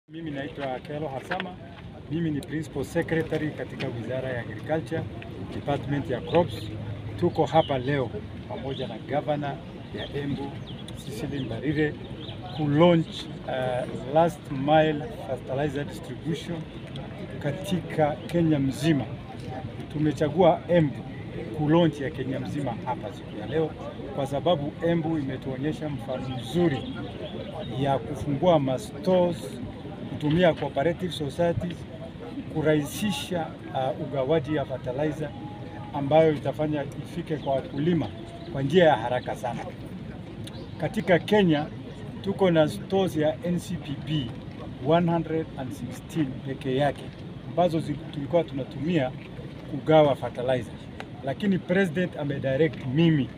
Mimi naitwa Kelo Hasama. Mimi ni Principal Secretary katika Wizara ya Agriculture, Department ya Crops. Tuko hapa leo pamoja na Governor ya Embu, Cecily Mbarire ku launch uh, last mile fertilizer distribution katika Kenya mzima. Tumechagua Embu ku launch ya Kenya mzima hapa siku ya leo kwa sababu Embu imetuonyesha mfano mzuri ya kufungua mastores kutumia cooperative societies kurahisisha uh, ugawaji ya fertilizer ambayo itafanya ifike kwa wakulima kwa njia ya haraka sana. Katika Kenya tuko na stores ya NCPB 116 peke yake ambazo zi- tulikuwa tunatumia kugawa fertilizer, lakini president amedirect mimi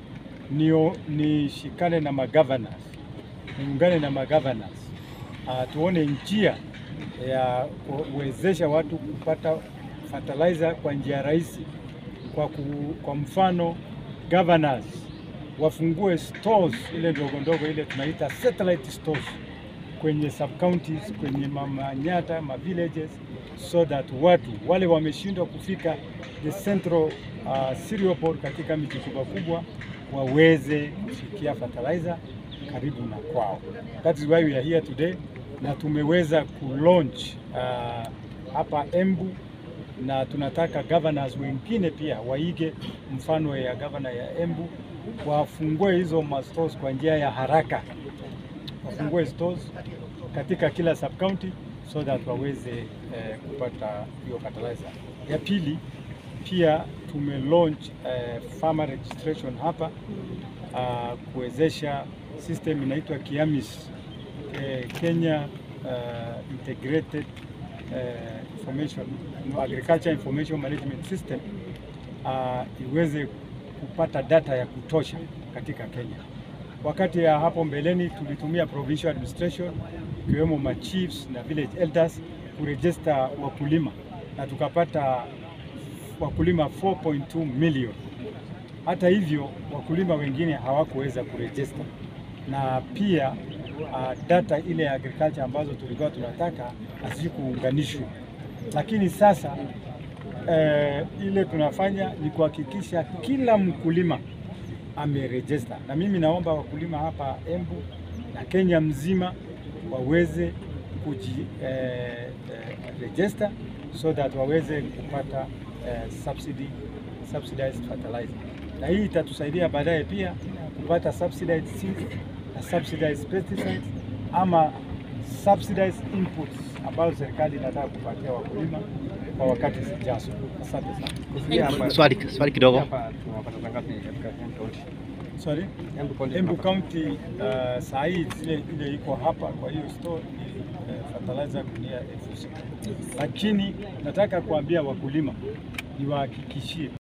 nio nishikane na magovernors niungane na magovernors uh, tuone njia ya kuwezesha watu kupata fertilizer kwa njia rahisi. Kwa, ku, kwa mfano governors wafungue stores ile ndogo ndogo ile tunaita satellite stores kwenye sub counties, kwenye mamanyata ma villages so that watu wale wameshindwa kufika the central uh, cereal board katika miji kubwa kubwa waweze kufikia fertilizer karibu na kwao. That is why we are here today, na tumeweza kulaunch uh, hapa Embu na tunataka governors wengine pia waige mfano ya governor ya Embu, wafungue hizo ma stores kwa njia ya haraka, wafungue stores katika kila sub county so that waweze eh, kupata hiyo fertilizer. Ya pili pia tume launch eh, farmer registration hapa uh, kuwezesha system inaitwa KIAMIS eh, Kenya uh, Integrated uh, Information no, Agriculture Information Management System uh, iweze kupata data ya kutosha katika Kenya. Wakati ya hapo mbeleni tulitumia provincial administration ikiwemo ma chiefs na village elders kuregister wakulima na tukapata wakulima 4.2 million. Hata hivyo wakulima wengine hawakuweza kurejista na pia uh, data ile ya agriculture ambazo tulikuwa tunataka hazikuunganishwa, lakini sasa eh, ile tunafanya ni kuhakikisha kila mkulima amerejista, na mimi naomba wakulima hapa Embu na Kenya mzima waweze kuji eh, eh, register so that waweze kupata eh, subsidy, subsidized fertilizer, na hii itatusaidia baadaye pia kupata subsidized seeds na subsidized pesticides ama subsidized inputs ambazo serikali inataka kupatia wakulima kwa wakati zijazo. Asante sana. Kufikia hapa- Swali, swali kidogo. hapa tunapata ngapi katika Embu County? Sorry. Embu County Embu tunapata- County uh, saa hii zile ile iko hapa kwa hiyo store ni uh, fertilizer gunia elfu sita, lakini nataka kuambia wakulima niwahakikishie